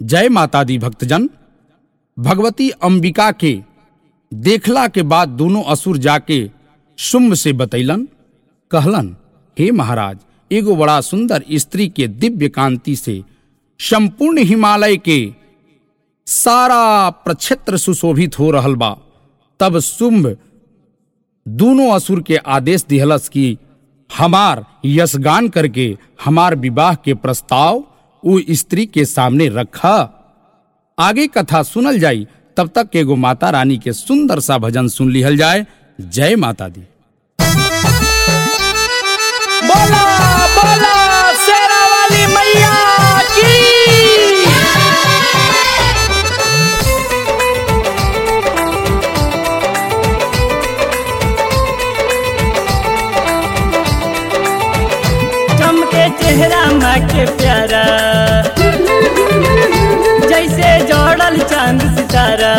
जय माता दी भक्तजन भगवती अंबिका के देखला के बाद दोनों असुर जाके शुंभ से बतैलन कहलन हे महाराज एगो बड़ा सुंदर स्त्री के दिव्य कांति से संपूर्ण हिमालय के सारा प्रक्षेत्र सुशोभित हो रहल बा तब शुंभ दोनों असुर के आदेश दिहलस कि हमार यशगान करके हमार विवाह के प्रस्ताव वो स्त्री के सामने रखा आगे कथा सुनल जाई तब तक एगो माता रानी के सुंदर सा भजन सुन लिहल जाए जय माता दी बोला बोला शेरा वाली मैया की चमके चेहरा माँ के प्यारा जैसे जोड़ल चांद सितारा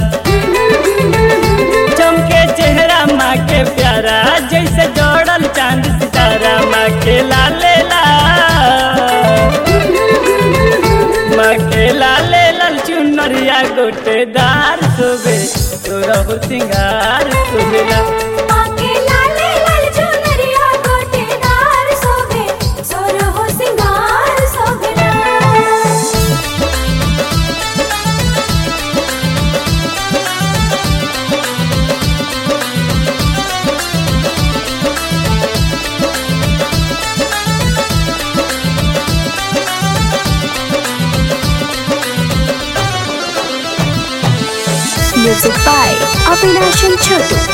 चमके चेहरा माँ के प्यारा जैसे जोड़ल चांद सितारा माँ के लाले लाल माँ के लाले लाल चुनरिया गोटेदार सुबे तोरहु सिंगार सुबेला आके लाले लाल चुनरिया गोटेदार सोभे सोरहो सिंगार सोभेला Music by Avinash and Chotu.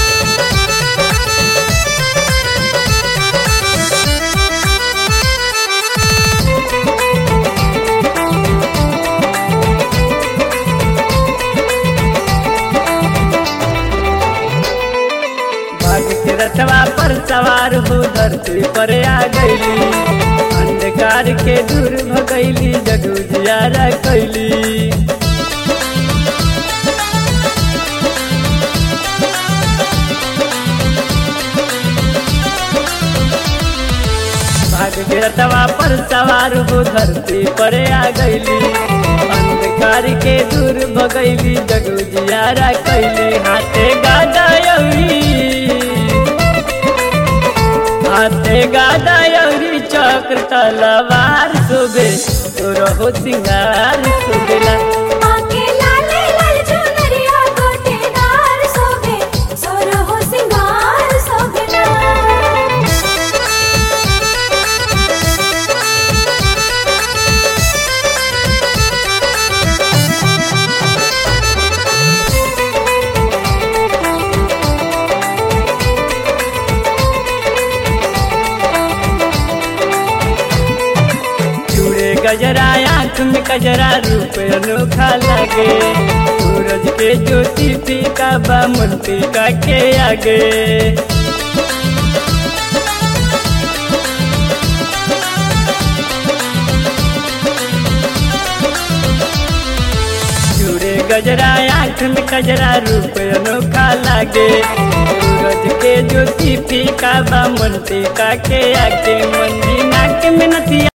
भाग के रथवा पर सवार हो धरती पर आ गईली अंधकार के दूर भगैली जगू जियारा कैली भाग के रथवा पर सवार हो धरती पर आ गईली अंधकार के दूर भगैली जगू जियारा कैली हाथे गादा यौरी हाथे गादा यौरी चक्र तलवार सुबे तोरहो सिंगार सुबेला आके लाले लाल चुनरिया गोटेदार सोभे सोरहो सिंगार सोभेला चूड़े गजरा आंख में कजरा रूप अनोखा लगे सूरज के ज्योति फीका बा मुंटी का के आगे चूड़े गजरा आंख में कजरा रूप अनोखा लागे सूरज के ज्योति फीका बा मुंटी का के आगे मंदी नाक में नथिया